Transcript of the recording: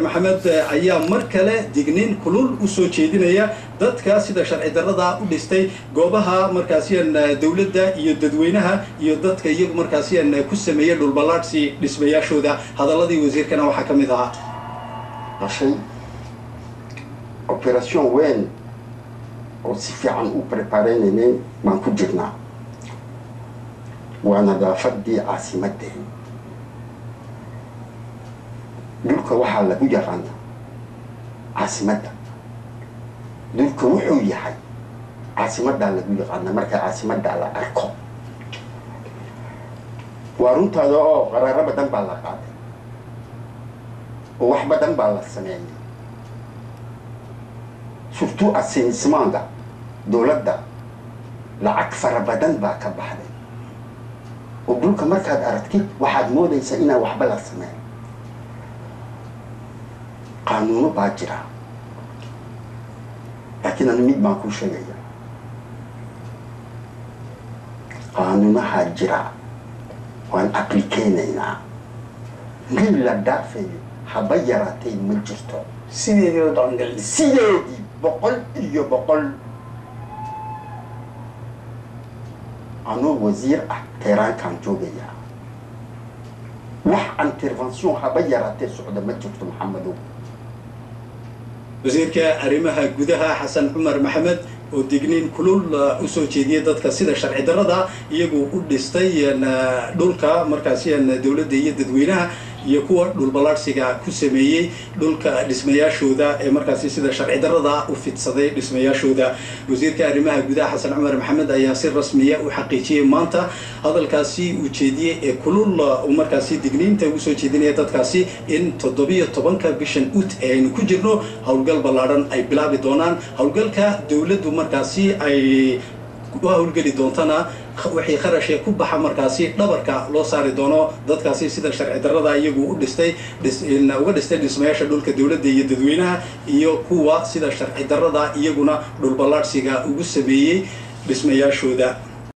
maxamed ayaa mar kale digniin kulul u soo jeedinaya dadka sida sharci darrada u dhistay goobaha markaasiyan dowladda iyo dadweynaha iyo dadka iyagu markaasiyan ku sameeyay dhulballaadhsi dhismayaashooda hadaladii wasiirkana waxaa ka mid ahaa dhashay operation weyn oo si fiican u prepareynaynen baan ku jirnaa waa nadaafadii caasimadeen dhulka waxaa lagu yaqaana caasimadda dhulka wuxuu yahay caasimaddaa lagu yaqaana marka caasimaddaa la arko waa runtaada oo qaraaro badan baa la qaaday oo wax badan baa la sameeyay surtout assainissement-ga dowladda lacag fara badan baa ka baxday oo dhulka markaad aragtid waxaad moodaysaa inaan waxba la sameyn qaanuuno baa jira laakiin anu mid baan kuu sheegaya qaanuunahaa jira waan aplikeynaynaa mid la dhaafayo haba yaraatay ma jirto sideedii oo dhaqangelin sideedii boqol iyo boqol anuu wasiir ah teeraankaan joogaya wax intervention haba yaraatee socda ma jirto maxamedow wasiirka arrimaha gudaha xasan cumar maxamed oo digniin kulul u soo jeediyay dadka sida sharci darrada iyagu u dhistay dhulka markaasiyan dowladda iyo dadweynaha iyo kuwa dhulballaadhsiga ku sameeyey dhulka dhismayaashooda ee markaasi sida sharci darrada u fidsaday dhismayaashooda wasiirka arrimaha gudaha xasan cumar maxamed ayaa si rasmiya u xaqiijiyey maanta hadalkaasi uu jeediyey ee kulul uu markaasi digniinta ugu soo jeedinaya dadkaasi in toddobiyo tobanka bishan ut ee aynu ku jirno howlgal ballaadhan ay bilaabi doonaan howlgalka dowladdu markaasi ay u howlgeli doontana wixii kharashee ku baxa markaasi dhabarka loo saari doono dadkaasi sida sharci darrada iyagu u dhistay uga dhistay dhismayaasha dhulka dowladda iyo dadweynaha iyo kuwa sida sharci darrada iyaguna dhulballaadhsiga ugu sameeyey dhismayaashooda